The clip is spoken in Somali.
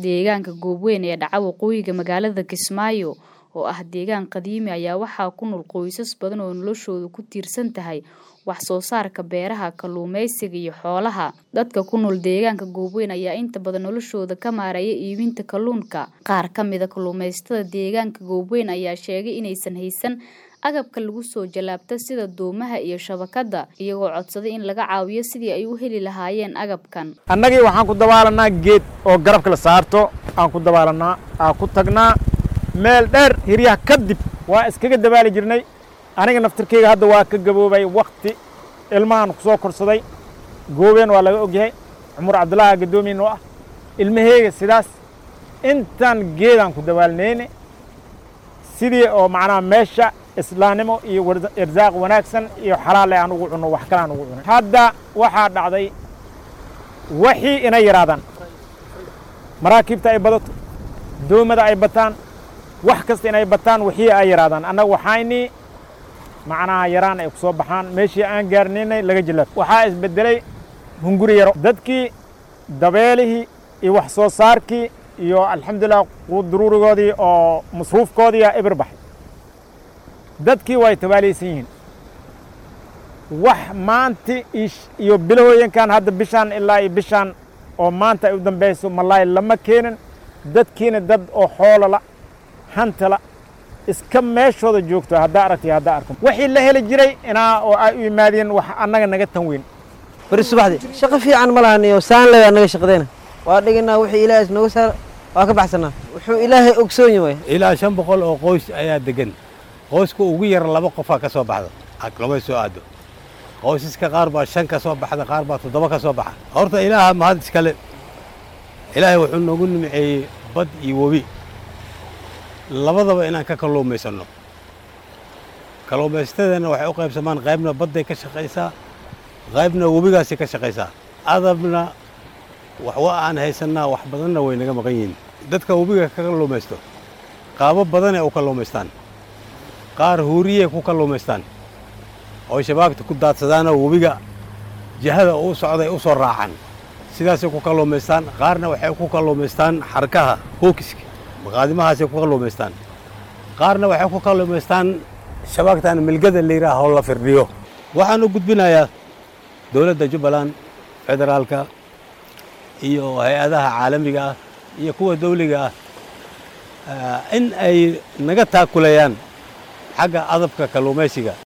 Deegaanka Goobweyn ee dhaca waqooyiga magaalada Kismaayo oo ah deegaan qadiimi ayaa waxaa ku nool qoysas badan oo noloshoodu ku tiirsan tahay wax soo saarka beeraha, kalluumeysiga iyo xoolaha. Dadka ku nool deegaanka Goobweyn ayaa inta badan noloshooda ka maareeya iibinta kalluunka. Qaar ka mid ah kalluumeysatada deegaanka Goobweyn ayaa sheegay inaysan haysan agabka lagu soo jallaabto sida doomaha iyo shabakada, iyagoo codsaday in laga caawiyo sidii ay u heli lahaayeen agabkan. annagii waxaan ku dabaalanaa geed oo garabka la saarto aan ku dabaalanaa aan ku tagnaa meel dheer hiryaha kadib waa iskaga dabaali jirnay aniga naftirkeyga hadda waa ka gaboobay wakti ilmahan ku soo korsaday goobeen waa laga ogyahay cumar cabdullaahi gadoomiyin oo ah ilmaheyga sidaas intaan geedaan ku dabaalnayne sidii oo macnaha meesha islaamnimo iyo irsaaq wanaagsan iyo xalaale aan ugu cunno wax kale aan ugu cunay hadda waxaa dhacday waxii inay yaraadaan maraakiibta ay badato doomada ay bataan wax kasta inay bataan wixii ay yaraadaan annaga waxaynii macnaha yaraan ay ku soo baxaan meeshii aan gaarnaynay laga jilaab waxaa isbeddelay hunguri yaro dadkii dabeelihii iyo wax soo saarkii iyo alxamdulillah quuduruurigoodii oo masruufkoodiiyaa ibir baxay dadkii way tabaalaysan yihiin wax maanti iyo bilahooyinkan hadda bishaan ilaa iyo bishaan oo maanta ay u dambayso malaay lama keenin dadkiina dad oo xoolola hantala iska meeshooda joogto haddaa aragtay haddaa arko wixii la heli jiray inaa oo ay u yimaadeen wax annaga naga tan weyn bari subaxdii shaqo fiican ma lahan iyo saan le annaga shaqadeyna waa dhiganaa wixii ilaahay nooga saara waa ka baxsanaa wuxuu ilaahay ogsoon yahay ilaa shan boqol oo qoys ayaa degan qoyska ugu yar laba qofaa ka soo baxda lama soo aado qoysaska qaar baa shan ka soo baxda qaar baa toddoba ka soo baxa horta ilaaha mahad iskale ilaahay wuxuu noogu nimceeyey bad iyo webi labadaba inaan ka kalluumaysanno kalluumaysatadeenna waxay u qaybsamaan qaybna badday ka shaqaysaa qaybna webigaasay ka shaqaysaa adabna waxwa aan haysannaa wax badanna way naga maqan yihiin dadka webiga ka kalluumaysto qaabo badanay u kalluumaystaan qaar huuriyey ku kalluumaystaan oo shabaagta ku daadsadaanoo webiga jihada uu socday u soo raacaan sidaasay ku kalluumaystaan qaarna waxay ku kalluumaystaan xarkaha hookiska maqaadimahaasay ku kalluumaystaan qaarna waxay ku kalluumaystaan shabaagtan milgada layidhaah oo la firdhiyo waxaan u gudbinayaa dowladda jubbaland federaalka iyo hay-adaha caalamiga ah iyo kuwa dawliga ah in ay naga taakulayaan xagga adabka kalluumaysiga